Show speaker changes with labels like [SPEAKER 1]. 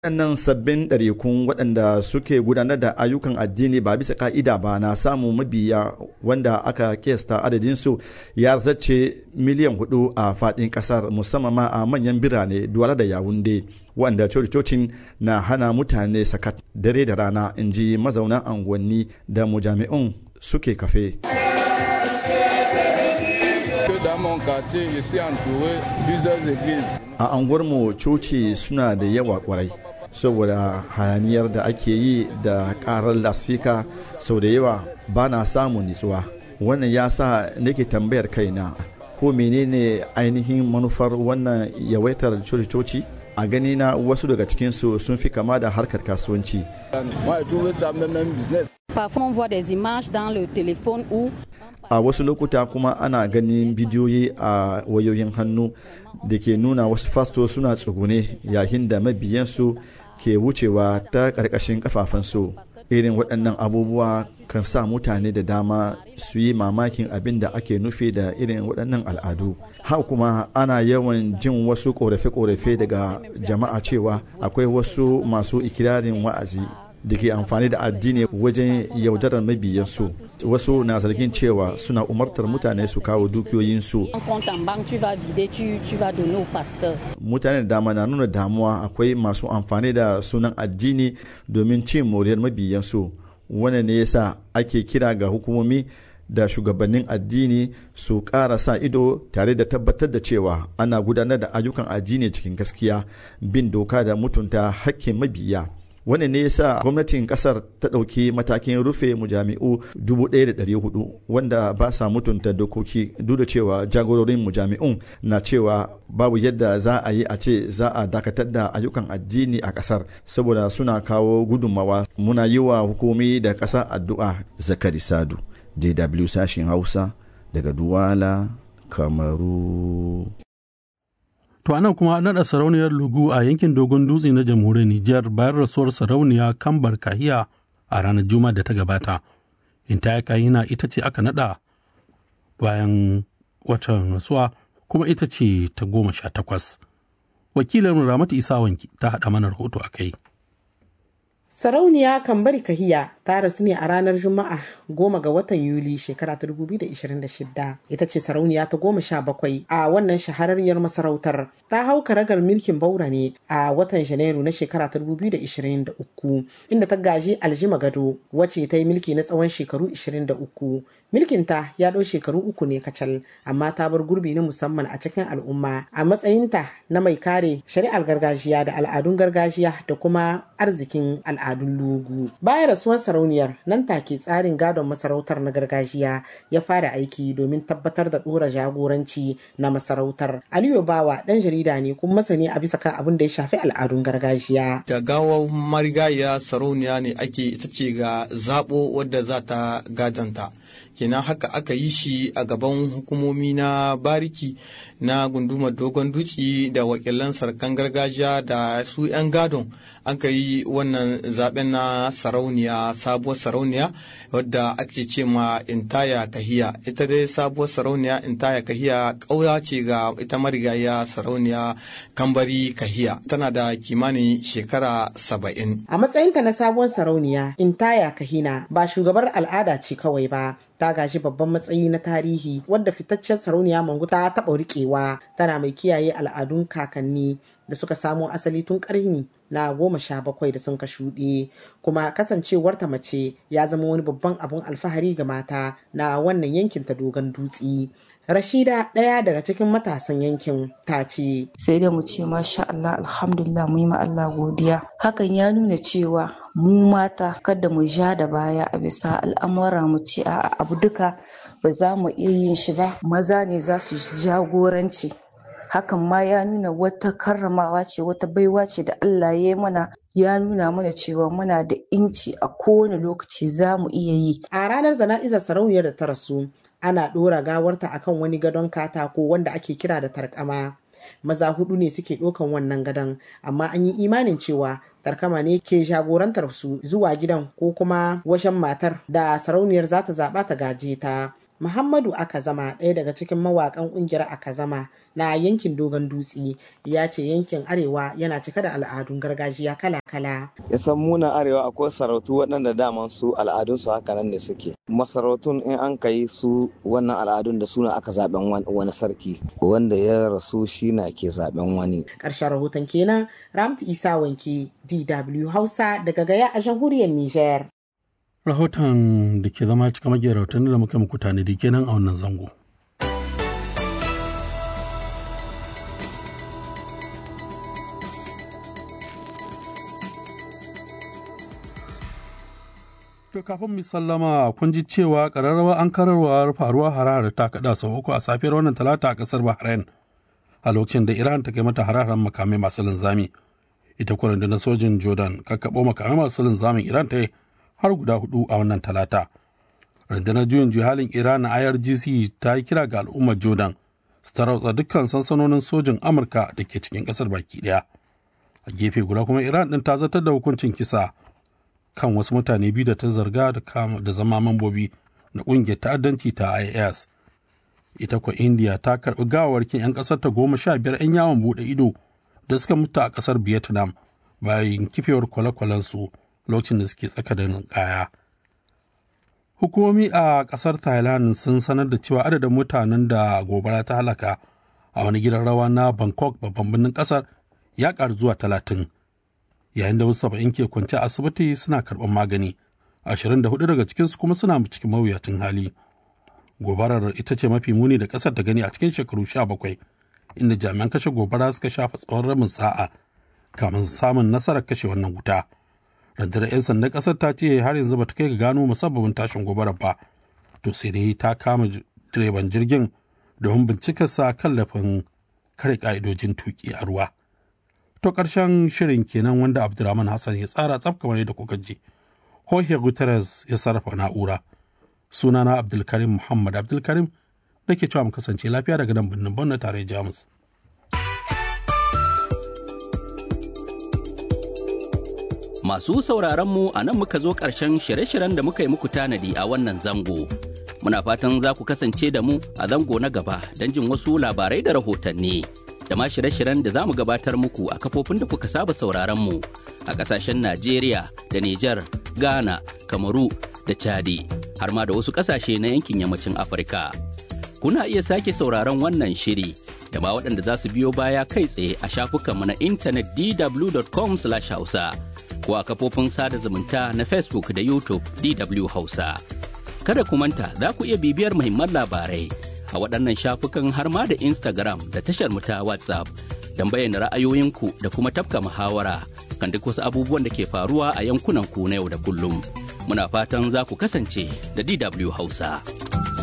[SPEAKER 1] waɗannan sabbin ɗarikun waɗanda suke gudanar da ayyukan addini ba bisa ka'ida ba na samun mabiya wanda aka kesta adadinsu ya zace miliyan hudu a faɗin ƙasar musamman ma a manyan birane duwala da yawunde wanda cocin na hana mutane sakat dare da rana in ji mazaunan unguwanni da mujami'un suke kafe. a anguwarmu coci suna da yawa kwarai saboda hayaniyar da ake yi da karar lasfika sau da yawa ba na samun nitsuwa wannan ya sa nake tambayar kaina ko menene ainihin manufar wannan yawaitar coci a gani na wasu daga cikinsu sun fi kama da harkar kasuwanci a wasu lokuta kuma ana ganin bidiyoyi a wayoyin hannu da ke nuna wasu fasto suna tsugune yayin da mabiyansu ke wucewa ta ƙarƙashin ƙafafensu irin waɗannan abubuwa kan sa mutane da dama su yi mamakin abin da ake nufi da irin waɗannan al'adu haka kuma ana yawan jin wasu ƙorafe-ƙorafe daga jama'a cewa akwai wasu masu ikirarin wa'azi da ke amfani da addini wajen yaudarar mabiyansu wasu na zargin cewa suna umartar mutane su kawo dukiyoyinsu mutane da dama na nuna damuwa akwai masu amfani da sunan addini domin cin moriyar mabiyansu wannan ne yasa ake kira ga hukumomi da shugabannin addini su ƙara sa ido tare da tabbatar da cewa ana gudanar da ayyukan addini cikin gaskiya bin doka da mutunta hakkin mabiya wannan ne yasa gwamnatin kasar ta ɗauki matakin rufe mujami'u 1,400 wanda ba sa mutunta dokoki duk da cewa jagororin mujami'un na cewa babu yadda za a yi a ce za a dakatar da ayyukan addini a kasar saboda suna kawo gudunmawa muna yi wa hukumi da ƙasa addu'a zakari sadu dw sashin hausa daga duwala kamaru
[SPEAKER 2] To anan kuma an naɗa sarauniyar Lugu a yankin Dogon Dutse na jamhuriyar Nijar bayan rasuwar sarauniya Kambar Kahiya a ranar Juma'a da ta gabata. Intaya Kahina ita ce aka naɗa bayan watan rasuwa kuma ita ce ta goma sha takwas. Wakilin Ramatu Isa Wanki ta haɗa mana rahoto a kai.
[SPEAKER 3] Sarauniya Kambari Kahiya ta rasu ne a ranar Juma'a goma ga watan Yuli shekara ta 2026. Ita ce sarauniya ta goma sha bakwai a wannan shahararriyar masarautar. Ta hau karagar mulkin Baura ne a watan Janairu na shekara ta 2023 inda ta gaji Aljima Gado wacce ta yi mulki na tsawon shekaru 23. Milkinta ya ɗau shekaru uku ne kacal amma ta bar gurbi na musamman a cikin al'umma a matsayinta na mai kare shari'ar gargajiya da al'adun gargajiya da kuma arzikin al'adun lugu. Bayan rasuwar sarauniyar nan take tsarin gadon masarautar na gargajiya ya fara aiki domin tabbatar da ɗora jagoranci na masarautar. Aliyu Bawa ɗan jarida ne kuma masani a bisa kan abin da ya shafi al'adun gargajiya.
[SPEAKER 4] Da gawar marigaya sarauniya ne ake ita ce ga zaɓo wadda za ta gadanta. kenan haka aka yi shi a gaban hukumomi na bariki na gundumar dogon duci da wakilan sarkan gargajiya da su 'yan gadon aka yi wannan zaben na sarauniya sabuwar sarauniya wadda ake ce ma intaya kahiya ita dai sabuwar sarauniya intaya kahiya ƙaura ce ga ita marigaya sarauniya kambari kahiya tana da kimanin shekara saba'in
[SPEAKER 3] a matsayinta na sabuwar sarauniya intaya kahina ba shugabar al'ada ce kawai ba ta gashi babban matsayi na tarihi wadda fitaccen sarauniya mangu ta taɓa riƙewa tana mai kiyaye al'adun kakanni da suka samo asali tun ƙarni na goma sha bakwai da sun ka shuɗe kuma kasancewarta mace ya zama wani babban abun alfahari ga mata na wannan yankin ta dogon dutse Rashida ɗaya daga cikin matasan yankin ta ce.
[SPEAKER 5] Sai da mu ce masha Allah alhamdulillah mu yi ma Allah godiya. Hakan ya nuna cewa mu mata kada mu ja da baya a bisa al'amura mu ce a abu duka ba za mu iya yin shi ba maza ne za su jagoranci. Hakan ma ya nuna wata karramawa ce wata baiwa ce da Allah ya yi mana ya nuna mana cewa muna da inci a kowane lokaci za mu iya yi.
[SPEAKER 3] A ranar zana'izar sarauniyar da ta rasu ana ɗora gawarta akan wani gadon katako wanda ake kira da tarkama maza hudu ne suke ɗaukan wannan gadon amma an yi imanin cewa tarkama ne ke jagorantar su zuwa gidan ko kuma washen matar da sarauniyar za ta zaɓa ta gaje ta Muhammadu Akazama ɗaya daga cikin mawaƙan ƙungiyar Akazama na yankin Dogon Dutse ya ce yankin Arewa yana cike da al'adun gargajiya kala-kala.
[SPEAKER 6] Ya san muna Arewa akwai sarautu waɗanda daman su al'adunsu haka nan ne suke. Masarautun in an kai su wannan al'adun da suna aka zaben wani sarki wanda ya rasu shi na ke zaben wani.
[SPEAKER 3] Ƙarshen rahoton kenan Ramtu Isa Wanke DW Hausa daga Gaya a jamhuriyar Nijar.
[SPEAKER 2] Rahoton da ke zama cika magiyar rahoton da muka muku tanadi kenan a wannan zango. To kafin mu sallama kun ji cewa ƙararrawa an kararwa faruwa harahar ta kaɗa sau uku a safiyar wannan talata a ƙasar Bahrain a lokacin da Iran ta kai mata harahar makamai masu linzami. Ita kuwa rundunar sojin Jordan kakkaɓo makamai masu linzamin Iran ta yi har guda hudu a wannan talata. Rundunar juyin juhalin Iran na IRGC ta yi kira ga al'ummar Jordan su tarauta dukkan sansanonin sojin Amurka da ke cikin ƙasar baki ɗaya. A gefe guda kuma Iran ɗin ta zartar da hukuncin kisa kan wasu mutane biyu da ta zarga da zama mambobi na ƙungiyar ta'addanci ta IAS. Ita kuwa India ta karɓi gawarkin 'yan ƙasar ta goma sha biyar 'yan yawon buɗe ido da suka mutu a ƙasar Vietnam bayan kifewar kwale-kwalensu lokacin da suke tsaka da ninkaya. Hukumomi a ƙasar Thailand sun sanar da cewa adadin mutanen da gobara ta halaka a wani gidan rawa na Bangkok babban birnin ƙasar ya ƙaru zuwa talatin. yayin da wasu saba'in ke kwance a asibiti suna karɓar magani ashirin da hudu daga cikinsu kuma suna cikin mawuyacin hali gobarar ita ce mafi muni da ƙasar ta gani a cikin shekaru sha bakwai inda jami'an kashe gobara suka shafa tsawon rabin sa'a kamin samun nasarar kashe wannan wuta rundunar 'yan sandan ƙasar ta ce har yanzu bata kai ga gano musabbabin tashin gobarar ba to sai dai ta kama direban jirgin domin bincikarsa kan lafin kare ka'idojin tuki a ruwa To ƙarshen shirin kenan wanda Abdulrahman Hassan ya tsara tsaf kamar yadda kuka ji. Jorge Guterres ya sarrafa na'ura. Sunana Abdulkarim Muhammad Abdulkarim da ke cewa mu kasance lafiya daga nan birnin Bonn tare Jamus.
[SPEAKER 7] Masu sauraron mu a nan muka zo ƙarshen shirye-shiryen da muka yi muku tanadi a wannan zango. Muna fatan za ku kasance da mu a zango na gaba don jin wasu labarai da rahotanni. da ma shirye-shiryen da za mu gabatar muku a kafofin da kuka saba sauraron mu a kasashen Najeriya da Nijar, Ghana, Kamaru da Chadi har ma da wasu kasashe na yankin yammacin Afirka. Kuna iya sake sauraron wannan shiri da ma waɗanda za su biyo baya kai tsaye a shafukanmu na intanet dw.com/hausa ko a kafofin sada zumunta na Facebook da YouTube DW Hausa. Kada ku manta za ku iya bibiyar muhimman labarai a waɗannan shafukan har ma da Instagram da tashar ta WhatsApp don bayyana ra'ayoyinku da kuma tafka muhawara kan duk wasu abubuwan da ke faruwa a yankunan ku na yau da kullum. Muna fatan za ku kasance da DW Hausa.